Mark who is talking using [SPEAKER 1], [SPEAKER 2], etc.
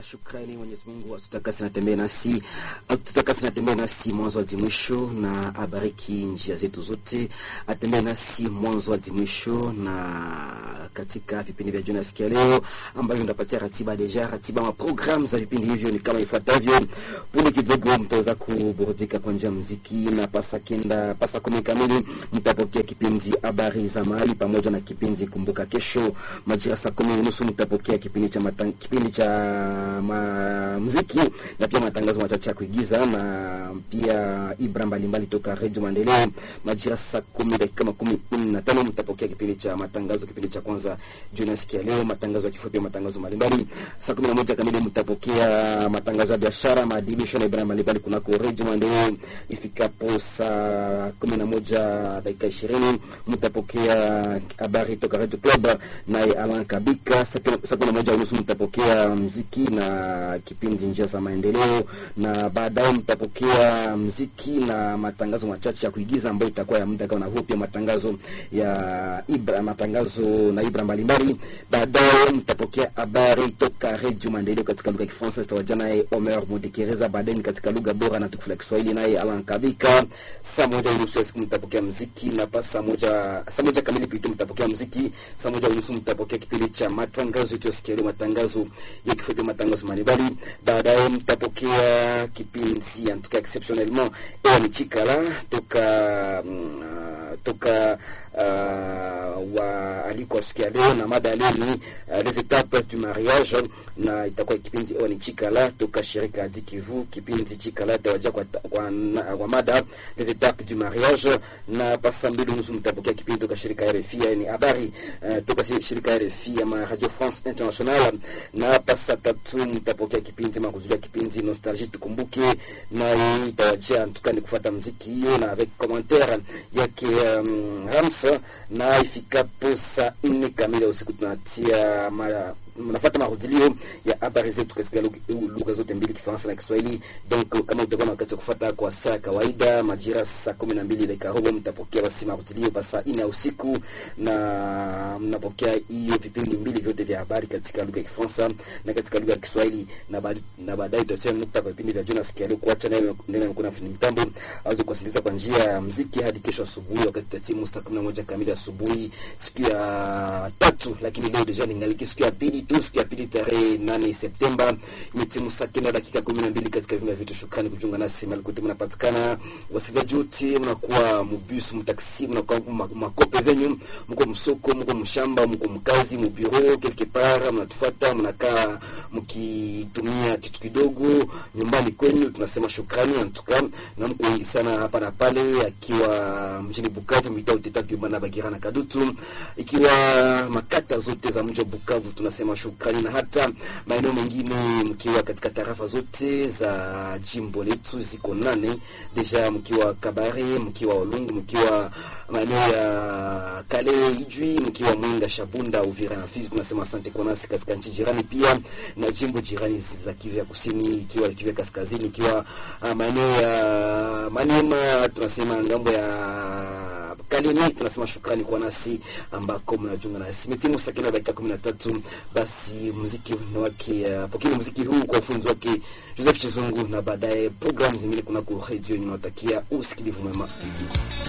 [SPEAKER 1] shukrani Mwenyezi Mungu atutakasi natembee nasi atutakasi natembee nasi mwanzo hadi mwisho, na abariki njia zetu zote, atembee nasi mwanzo hadi mwisho. Na katika vipindi vya jioni sikia leo ambavyo ndapatia ratiba deja, ratiba ma programu za vipindi hivyo ni kama ifuatavyo. Punde kidogo mtaweza kuburudika kwa njia muziki, na pasa kenda pasa kumi kamili mtapokea kipindi habari za mahali pamoja na kipindi kumbuka kesho. Majira saa kumi unusu mtapokea kipindi cha matang, kipindi cha ma muziki na pia matangazo machache ya kuigiza na pia ibra mbalimbali toka Radio Maendeleo. Majira saa kumi dakika makumi nne na tano mtapokea kipindi cha matangazo, kipindi cha kwanza jioni sikia leo, matangazo ya kifupi, matangazo mbalimbali. Saa kumi na moja kamili mtapokea matangazo ya biashara, maadibisho na ibra mbalimbali kunako Radio Maendeleo. Ifikapo saa kumi na moja dakika ishirini mtapokea habari toka Radio Club naye Alan Kabika. Saa kumi na moja unusu mtapokea mziki na kipindi njia za maendeleo, na baadaye mtapokea mziki na matangazo machache ya kuigiza ambayo itakuwa ya muda kama huo, pia matangazo ya Ibra, matangazo na Ibra mbalimbali. Baadaye mtapokea habari toka Radio Maendeleo katika lugha ya Kifaransa, zitawaja naye Omer Mudekereza. Baadaye ni katika lugha bora na tukufu la Kiswahili naye Alan Kabika. Saa moja unusu ya siku mtapokea mziki na pa saa moja saa moja kamili pitu mtapokea mziki. Saa moja unusu mtapokea kipindi cha matangazo yetu ya sikia leo, matangazo ya kifupi, matangazo mbalimbali. Baadaye mtapokea kipindi en tout cas exceptionnellement ni chikala toka mm, toka uh, wa aliko sikia leo na mada leo ni uh, les étapes du mariage, na itakuwa kipindi ni chikala toka shirika Adi Kivu. Kipindi chikala tawaja kwa, kwa, kwa mada les étapes du mariage, na pasa mbili nusu mtapokea kipindi toka shirika RFI ni habari uh, toka shirika RFI ya Radio France International, na pasa tatu mtapokea kipindi makuzulia kipindi nostalgie tukumbuke, na itawajia tukani kufuata mziki hiyo na avec commentaire yake um, Ramsa, na ifikapo saa nne kamili usiku tunatia ma mnafuata marudilio ya habari zetu katika lugha zote mbili, Kifaransa na Kiswahili. Donc kama utakuwa na wakati wa kufuata kwa saa kawaida, majira saa kumi na mbili dakika robo, mtapokea basi marudilio pa saa nne ya usiku, na mnapokea hiyo vipindi mbili vyote vya habari katika lugha ya Kifaransa na katika lugha ya Kiswahili, na baadaye tutatia nukta kwa vipindi vya Jonas Kialio, kuacha naye ndio mkuu na fundi mitambo aweze kuwasikiliza kwa njia ya muziki hadi kesho asubuhi, wakati tatimu saa kumi na moja kamili asubuhi, siku ya tatu. Lakini leo deja ningaliki siku ya pili tu siku ya pili tarehe nane Septemba imetimu saa kenda dakika kumi na mbili katika vyumba vyetu. Shukrani kujiunga nasi mahali kote mnapatikana, wasikilizaji wote, mnakuwa mubus mtaksi, mnakuwa makope zenyu, mko msoko, mko mshamba, mko mkazi, mubiro quelque part, mnatufuata mnakaa mkitumia kitu kidogo nyumbani kwenu, tunasema shukrani antuka, na mko wengi sana hapa na pale, akiwa mjini Bukavu, mitaa uteta Kiumana, Bagira na Kadutu, ikiwa makata zote za mji wa Bukavu tunasema shukrani na hata maeneo mengine mkiwa katika tarafa zote za jimbo letu ziko nane deja, mkiwa Kabare, mkiwa Olungu, mkiwa maeneo ya Kale, Ijwi, mkiwa Mwenga, Shabunda, Uvira na Fizi, tunasema asante kwa nasi katika nchi jirani, pia na jimbo jirani za Kivu ya Kusini, ikiwa Kivu ya Kaskazini, ikiwa uh, maeneo ya Maniema, tunasema ngambo ya Kalemi, tunasema shukrani kwa nasi ambako mnajiunga nasi. Mitimu sakina dakika kumi na tatu basi muziki wake uh, pokeni muziki huu kwa ufunzi wake Joseph Chizungu, na baadaye programu zingine kunako redio. Ninawatakia usikilivu mwema.